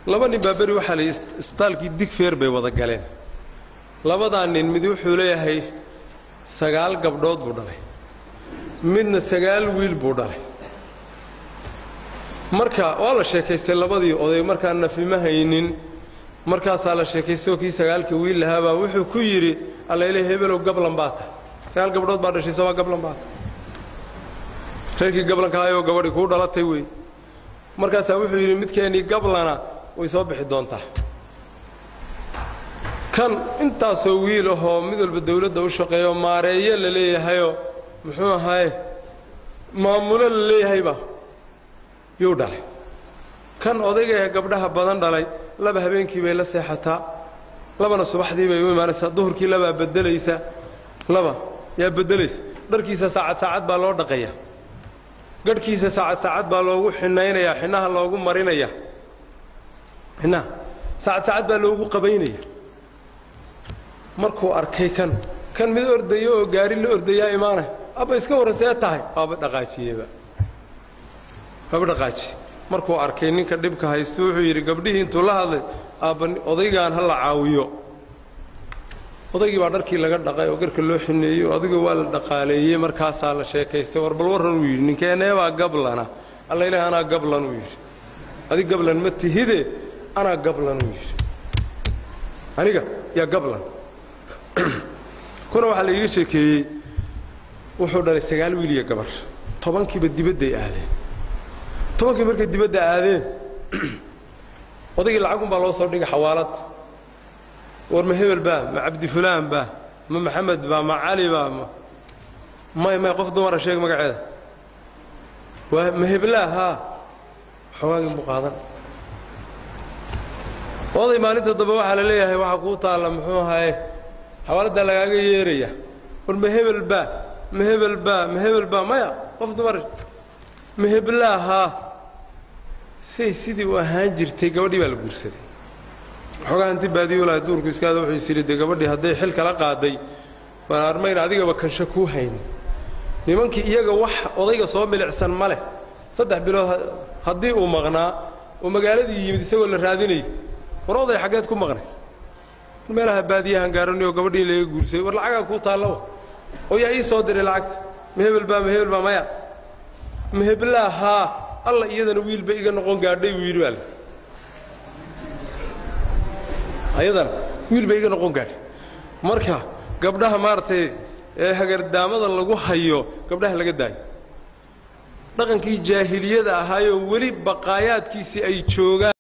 laba nin baa beri waxaa la yidhi isbitaalkii digfeer bay wada galeen labadaa nin mid wuxuu leeyahay sagaal gabdhood buu dhalay midna sagaal wiil buu dhalay marka waa la sheekaystay labadii oday markaan nafima haynin markaasaa la sheekaystay oo kii sagaalka wiil lahaabaa wuxuu ku yidhi allayle hebelow gablan baa tahay sagaal gabdhood baa dhashay somaa gablan baa tahay reerkii gablanka ahayoo gabadhi kuu dhalatay wey markaasaa wuxuu yidhi midkeennii gablana way soo bixi doontaa kan intaasoo wiil ahoo mid walba dawladda u shaqeeyo maareeyo la leeyahayoo muxuu ahaye maamulo la leeyahayba yuu dhalay kan odayga ee gabdhaha badan dhalay laba habeenkii bay la seexataa labana subaxdii bay u imaanaysaa duhurkii labaa beddelaysa laba yaa beddelaysa dharkiisa saacad saacad baa loo dhaqayaa gadhkiisa saacad saacad baa loogu xinaynayaa xinnaha loogu marinaya xinnaha saacad saacad baa loogu qabaynaya markuu arkay kan kan mid ordayo oo gaari la ordayaa imaanay abba iska warran see tahay waaba dhaqaajiyeba waaba dhaqaajiye markuu arkay ninka dhibka haysta wuxuu yidhi gabdhihii intuu la hadlay aabba odaygaan ha la caawiyo odaygii baa dharkii laga dhaqay oo garka loo xineeyey oo adiga waa la dhaqaaleeyey markaasaa la sheekaystay war bal warran uu yidhi ninkeeneebaa gablana alla ilaah anaa gablan uu yidhi adig gablan ma tihide anaa gablan uu yidhi aniga yaa gablan kuna waxaa la iiga sheekeeyey wuxuu dhalay sagaal wiil iyo gabar tobankiiba dibadday aadeen tobankii markay dibadda aadeen odaygii lacagunbaa loo soo dhigay xawaalad war ma hebel baa ma cabdi fulaan baa ma maxamed baa ma cali baa ma may may qof dumara sheeg magaceeda waa ma heblaa haa xoogaagii buu qaadan oday maalinta dambe waxaa la leeyahay waxaa kuu taalla muxuu ahaye xawaaladdaa lagaaga yeeraya war ma hebel baa ma hebel baa ma hebel baa maya qof dumara ma heblaa haa say sidii u ahaan jirtay gabadhii baa la guursaday waxoogaa inti baadiyolaha duurku iskaada wuxuu is yidhi dee gabadhii hadday xil kala qaaday waan armayna adigaba kansho kuu haynin nimankii iyaga wax odayga soo milicsan ma leh saddex bilood haddii uu maqnaa oo magaaladii yimid isagoo la raadinayo war oday xaggeed ku maqnay meelaha baadiyahan gaaranayo gabadhii laga guursaday war lacagaa kuu taallawa oo yaa ii soo diray lacagta ma hebel baa ma hebel baa maya ma heblaa haa alla iyadana wiilba iga noqon gaadhay buu yidhi baa le ayadana wiilba iga noqon gaadhay marka gabdhaha maaragtay ee hagardaamada lagu hayo gabdhaha laga daayo dhaqankii jaahiliyada ahaayoo weli baqaayaadkiisii ay joogaan